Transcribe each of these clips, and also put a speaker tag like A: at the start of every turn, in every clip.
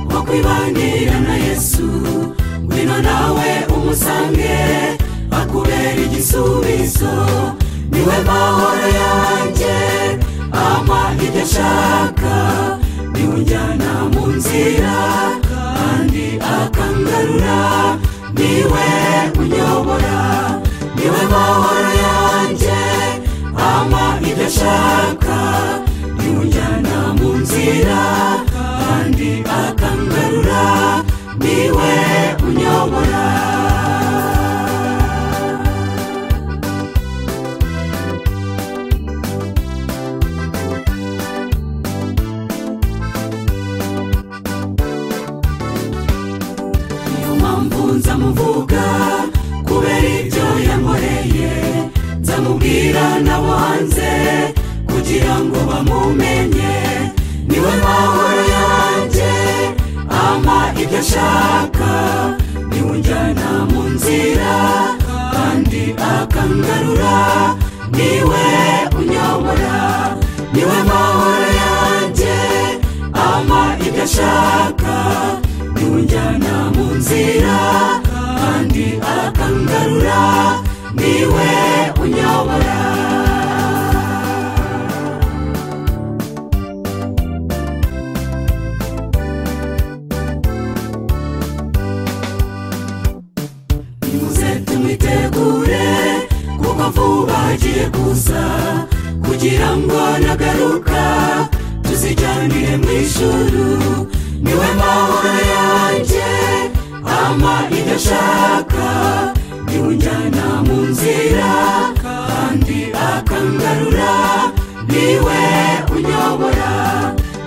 A: wakwibanira na yesu ngwino nawe umusange akubera igisubizo niwe mahoro yanjye ampa ibyo ashaka niwe unjyana mu nzira kandi akangarura niwe unyobora niwe mahoro yanjye ampa ibyo ashaka niwe unjyana mu nzira kandi akangarura niwe unyobora niyo mpamvu nzamuvuga kubera ibyo yankoreye nzamubwira n'abo hanze kugira ngo bamumenye niwe mahoro yanjye ampa ibyo ashaka niwe unjyana mu nzira kandi akangarura niwe unyobora niwe mahoro yanjye ampa ibyo ashaka niwe unjyana mu nzira kandi akangarura niwe unyobora nimuze tumwitegure kuko vuba agiye kuza kugira ngo nagaruka tuzijyanire mu ijuru niwe mahoro yanjye ampa ibyo ashaka niwe unjyana mu nzira kandi akangarura niwe unyobora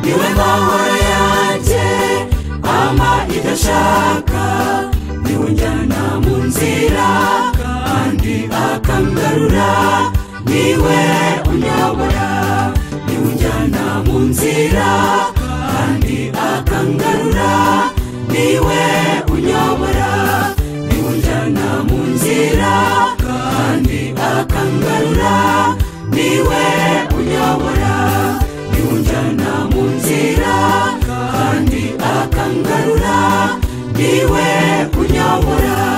A: niwe mahoro yanjye ampa ibyo ashaka niwe unjyana mu nzira kandi akangarura niwe unyobora niwe unjyana mu nzira kandi akangarura niwe unyobora niwe unjyana mu nzira kandi akangarura niwe unyobora niwe unjyana mu nzira kandi akangarura niwe unyobora